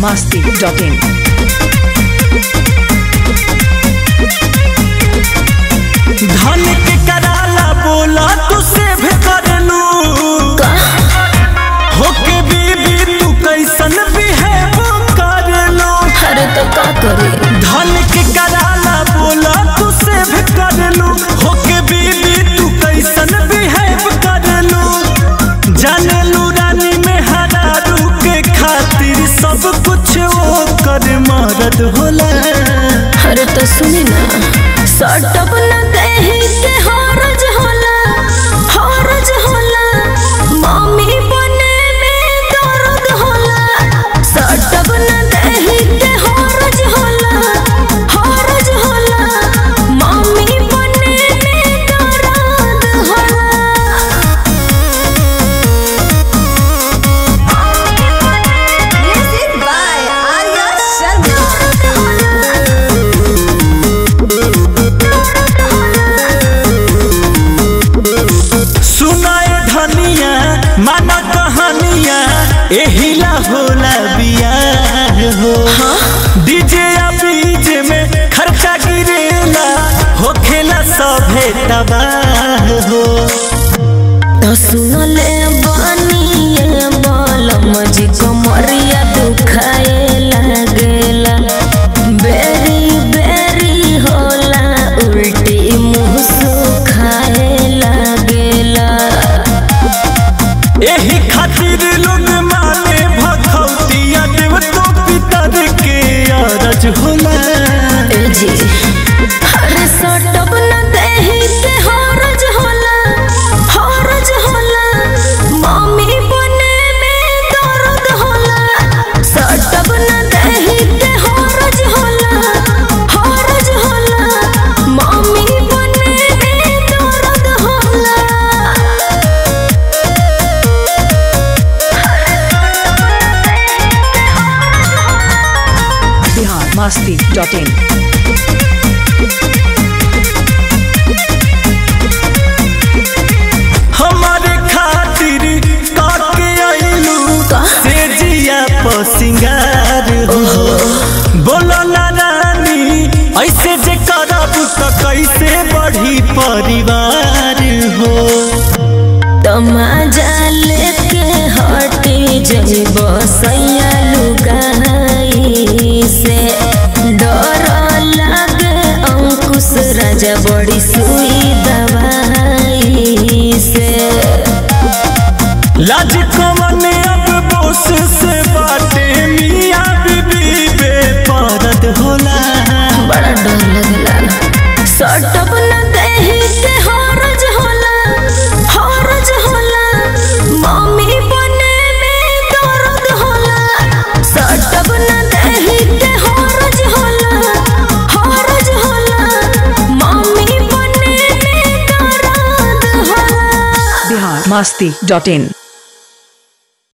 masti.in. धन के कराला बोला तू सेव कर लू होके बीबी तू कैसन बिहेव कर लो अरे तो का करे धन के कराला बोला तू सेव कर लू होके बीबी तू कैसन बिहेव कर लू जाने लू रानी में हरारू के खातिर सब कुछ वो कर मरद होला अरे तो सुनी ना सटप न देही के हरज होला हरज होला मम्मी बने में दर्द होला सटप न देही के हरज होला हरज होला मम्मी बने में दर्द होला Music by Arya Sharma. सुनाए धनिया माना कहानिया एहिला होला बियाह हो डीजे या बीज में खर्चा गिरेला होखेला सभे तबाह हो तो सुनले बनिए बलम जी कमरिया दुखाए लागेला बेरी बेरी होला उल्टी मुंह सुखाए लागेला एही खातिर लोग माने भखौतिया देव तो पितर के अरज होला ए जी अरे सटप न देही के हरज होला हरज होला मम्मी बने में दर्द होला सटप न देही के हरज होला हरज होला मम्मी बने में दर्द होला Bihar masti.in. हमारे खातिर काके आइलू से जिया पर सिंगार हो बोलो ना रानी ऐसे जे करब तो कैसे बढ़ी परिवार हो तमाजा लेके हटी जब सैया लुगाई से डर लागे अंकुश राजा बड़ी सुई दवाई से लाज कमन अब बोस से बाटे मियाँ बीबी बेपरद होला बड़ा डर लगला सटप न देही के हरज होला हरज होला मम्मी बने में दर्द होला सटप न देही के हरज होला हरज होला मम्मी बने में दर्द होला Bihar masti.in.